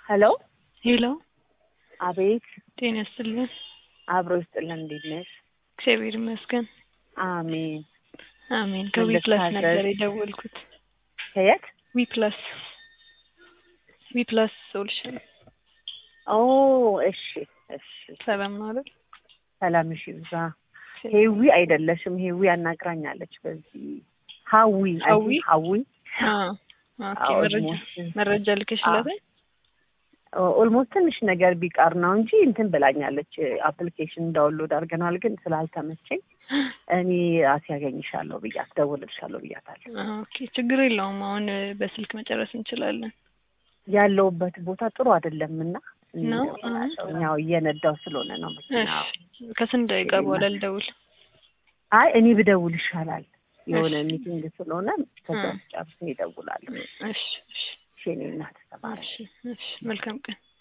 ሄሎ ሄሎ፣ አቤት። ጤና ይስጥልን። አብሮ ይስጥልን። እንዴት ነሽ? እግዚአብሔር ይመስገን። አሜን። አሜን። ከዊ ፕላስ ነበር የደወልኩት። ከየት? ዊ ፕላስ ዊ ፕላስ ሶሉሽን። ኦ እሺ፣ እሺ። ሰላም ነው አይደል? ሰላም እሺ። ብዛ ሄዊ አይደለሽም? ሄዊ አናግራኛለች። በዚህ ሀዊ ሀዊ? ሀዊ አዎ። ኦኬ። አዎ፣ መረጃ ኦልሞስት መረጃ ልከሽላት? ኦልሞስት ትንሽ ነገር ቢቀር ነው እንጂ እንትን ብላኛለች። አፕሊኬሽን ዳውንሎድ አድርገናል፣ ግን ስላልተመቸኝ እኔ ራሴ ያገኝሻለሁ ብያት ደውልልሻለሁ ብያታለሁ። ኦኬ፣ ችግር የለውም። አሁን በስልክ መጨረስ እንችላለን። ያለውበት ቦታ ጥሩ አይደለም እና ነው? ያው እየነዳው ስለሆነ ነው መኪና። እሺ፣ ከስንት ደቂቃ በኋላ ልደውል? አይ እኔ ብደውል ይሻላል። የሆነ እሺ። ሚቲንግ ስለሆነ ከዛ እ። ጨርሼ ይደውላለሁ። እሺ፣ እሺ፣ እሺ፣ የእኔ እናት ተባረክ። እሺ፣ እሺ። መልካም ቀን።